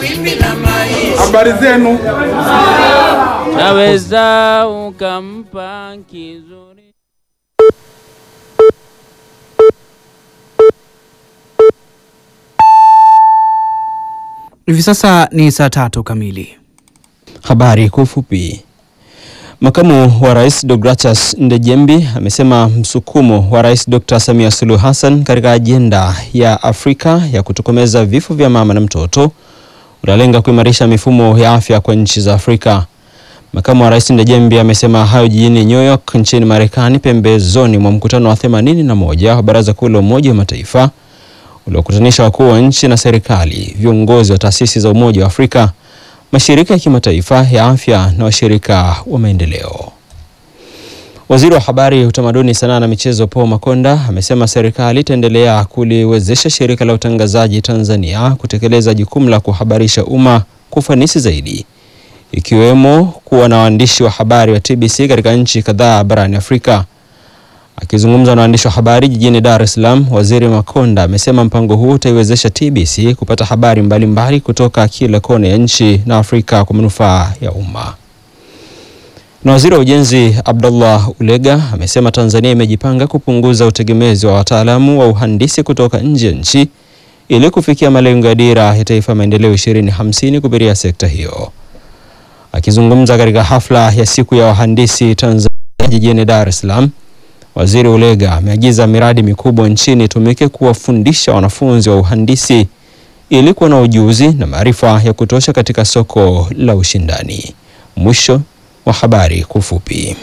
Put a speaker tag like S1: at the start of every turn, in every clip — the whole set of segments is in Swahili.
S1: wimbi la maisha.
S2: Habari zenu?
S3: Naweza ukampa kizuri.
S4: Hivi sasa ni saa tatu kamili.
S5: Habari kwa ufupi. Makamu wa Rais Deogratias Ndejembi amesema msukumo wa Rais Dr. Samia Suluhu Hassan katika ajenda ya Afrika ya kutokomeza vifo vya mama na mtoto unalenga kuimarisha mifumo ya afya kwa nchi za Afrika. Makamu wa Rais Ndejembi amesema hayo jijini New York nchini Marekani pembezoni mwa mkutano wa 81 wa Baraza Kuu la Umoja wa Mataifa uliokutanisha wakuu wa nchi na serikali, viongozi wa taasisi za Umoja wa Afrika, mashirika ya kimataifa ya afya na washirika wa maendeleo. Waziri wa Habari, Utamaduni, Sanaa na Michezo Paul Makonda amesema serikali itaendelea kuliwezesha shirika la utangazaji Tanzania kutekeleza jukumu la kuhabarisha umma kwa ufanisi zaidi, ikiwemo kuwa na waandishi wa habari wa TBC katika nchi kadhaa barani Afrika. Akizungumza na waandishi wa habari jijini Dar es Salaam, Waziri Makonda amesema mpango huu utaiwezesha TBC kupata habari mbalimbali mbali kutoka kila kona ya nchi na Afrika kwa manufaa ya umma. Na Waziri wa Ujenzi Abdullah Ulega amesema Tanzania imejipanga kupunguza utegemezi wa wataalamu wa uhandisi kutoka nje ya nchi ili kufikia malengo ya Dira ya Taifa ya Maendeleo 2050 kupitia sekta hiyo. Akizungumza katika hafla ya siku ya wahandisi Tanzania jijini Dar es Salaam, Waziri Ulega ameagiza miradi mikubwa nchini itumike kuwafundisha wanafunzi wa uhandisi ili kuwa na ujuzi na maarifa ya kutosha katika soko la ushindani. Mwisho wa habari kwa ufupi.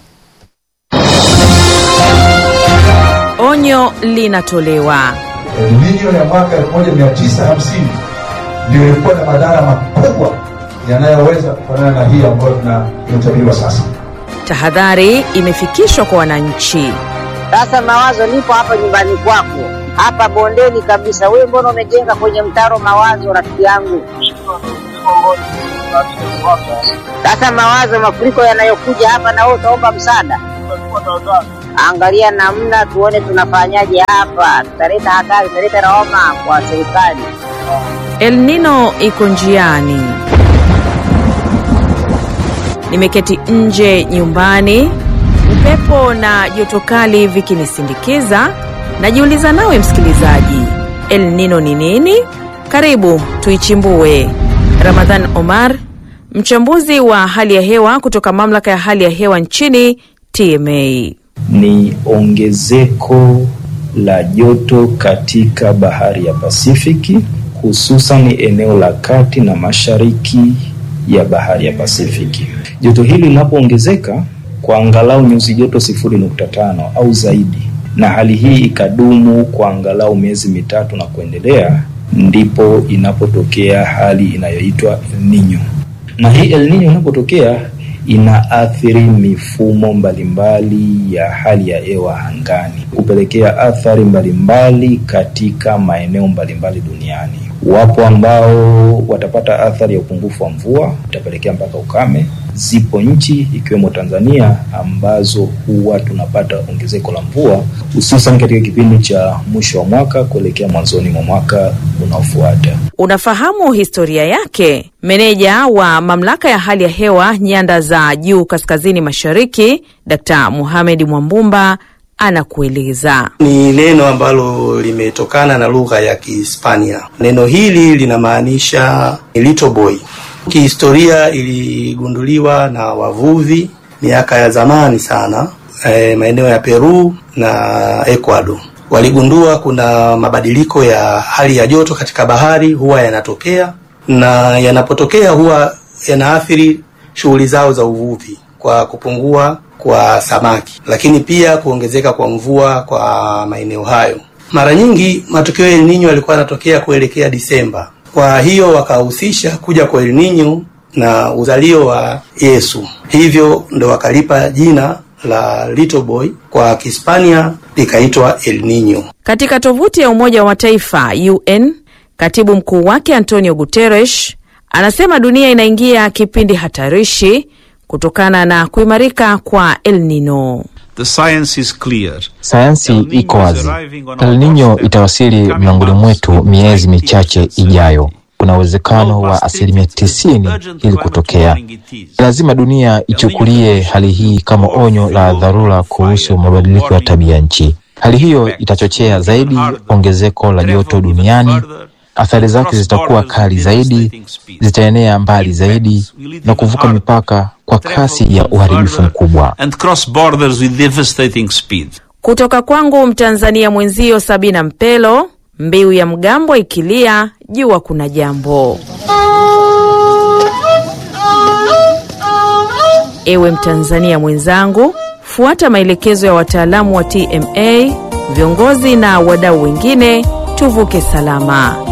S6: Onyo linatolewa.
S7: Elnino ya mwaka 1950 ndio ilikuwa na madhara makubwa yanayoweza kufanana na hii ambayo tuna- inatabiriwa sasa.
S6: Tahadhari imefikishwa kwa wananchi.
S8: Sasa mawazo, nipo hapa nyumbani kwako, hapa bondeni kabisa. Wewe mbona umejenga kwenye mtaro mawazo, rafiki yangu? Sasa mawazo, mafuriko yanayokuja hapa, na wewe utaomba msaada. Angalia namna tuone tunafanyaje hapa, tutaleta hatari, tutaleta lawama kwa serikali.
S6: El Nino iko njiani. Nimeketi nje nyumbani, upepo na joto kali vikinisindikiza. Najiuliza nawe msikilizaji, El Nino ni nini? Karibu tuichimbue. Ramadhan Omar, mchambuzi wa hali ya hewa kutoka mamlaka ya hali ya hewa nchini TMA.
S9: ni ongezeko la joto katika bahari ya Pasifiki, hususan eneo la kati na mashariki ya bahari ya Pasifiki. Joto hili linapoongezeka kwa angalau nyuzi joto sifuri nukta tano au zaidi, na hali hii ikadumu kwa angalau miezi mitatu na kuendelea, ndipo inapotokea hali inayoitwa El Nino. Na hii El Nino inapotokea inaathiri mifumo mbalimbali ya hali ya hewa angani, kupelekea athari mbalimbali katika maeneo mbalimbali duniani. Wapo ambao watapata athari ya upungufu wa mvua, itapelekea mpaka ukame. Zipo nchi ikiwemo Tanzania ambazo huwa tunapata ongezeko la mvua hususan katika kipindi cha mwisho wa mwaka kuelekea mwanzoni mwa mwaka unaofuata.
S6: Unafahamu historia yake? Meneja wa mamlaka ya hali ya hewa nyanda za juu kaskazini mashariki, Dkt. Mohamed Mwambumba anakueleza.
S10: ni neno ambalo limetokana na lugha ya Kihispania. Neno hili linamaanisha little boy. Kihistoria iligunduliwa na wavuvi miaka ya zamani sana, eh, maeneo ya Peru na Ecuador. Waligundua kuna mabadiliko ya hali ya joto katika bahari huwa yanatokea, na yanapotokea huwa yanaathiri shughuli zao za uvuvi kwa kupungua kwa samaki, lakini pia kuongezeka kwa mvua kwa maeneo hayo. Mara nyingi matukio ya El Nino yalikuwa yanatokea kuelekea Disemba. Kwa hiyo wakahusisha kuja kwa El Nino na uzalio wa Yesu, hivyo ndo wakalipa jina la little boy, kwa Kihispania likaitwa El Nino.
S6: Katika tovuti ya Umoja wa Mataifa UN, katibu mkuu wake Antonio Guterres anasema dunia inaingia kipindi hatarishi kutokana na kuimarika kwa El Nino.
S11: The science is clear.
S12: Sayansi iko wazi. El Nino itawasili miongoni mwetu miezi michache ijayo.
S1: kuna uwezekano wa asilimia tisini ili kutokea. Lazima dunia ichukulie hali hii kama onyo la dharura kuhusu mabadiliko ya tabia nchi. Hali hiyo itachochea zaidi ongezeko la joto duniani. Athari zake zitakuwa kali zaidi, zitaenea mbali zaidi na kuvuka mipaka kwa kasi ya uharibifu mkubwa.
S11: and cross borders with devastating speed.
S6: Kutoka kwangu Mtanzania mwenzio Sabina Mpelo, mbiu ya mgambo ikilia, jua kuna jambo. Ewe Mtanzania mwenzangu, fuata maelekezo ya wataalamu wa TMA, viongozi na wadau wengine, tuvuke salama.